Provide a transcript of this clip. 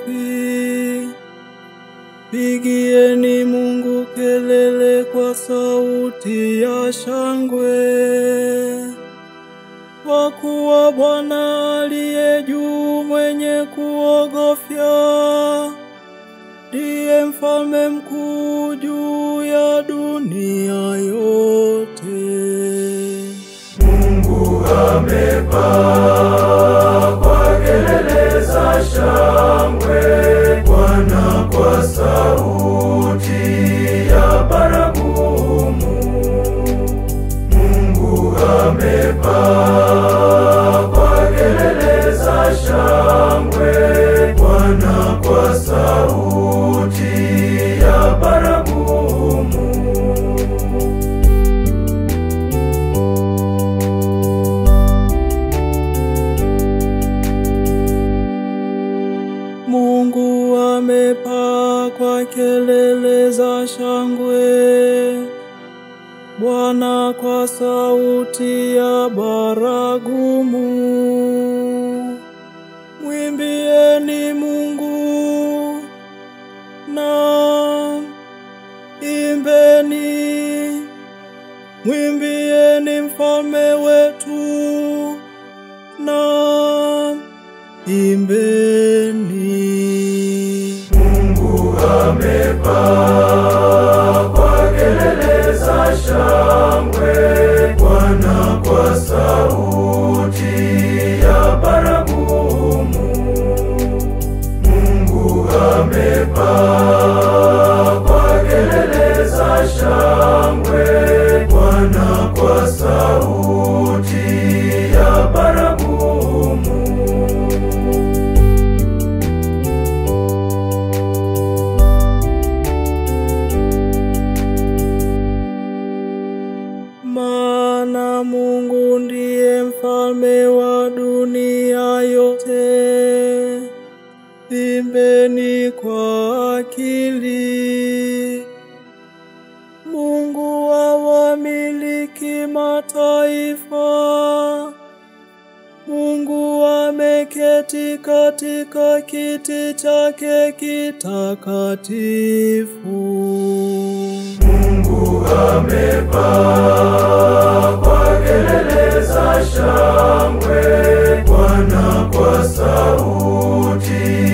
safi. Pigieni Mungu kelele kwa sauti ya shangwe, kwa kuwa Bwana aliye juu mwenye kuogofya ndiye mfalme mkuu juu ya dunia yote. Mungu amepaa kwa kelele za shangwe, Bwana kwa sauti ya baragumu. Mungu amepaa kwa kelele za shangwe, Bwana kwa sauti ya baragumu. Mungu amepaa kwa kelele za shangwe, Bwana kwa sauti ya baragumu. Mwimbieni Mungu na imbeni, mwimbieni mfalme wetu na imbeni. Mungu amepaa kwa kelele za shangwe, Bwana kwa sauti ya baragumu. Mungu amepaa kwa kelele za shangwe, Bwana kwa sauti ya baragumu. Maana Mungu ndiye mfalme wa dunia yote. Imbeni kwa akili. Mungu awamiliki mataifa. Mungu ameketi katika kiti chake kitakatifu. Mungu amepaa kwa kelele za shangwe, Bwana kwa sauti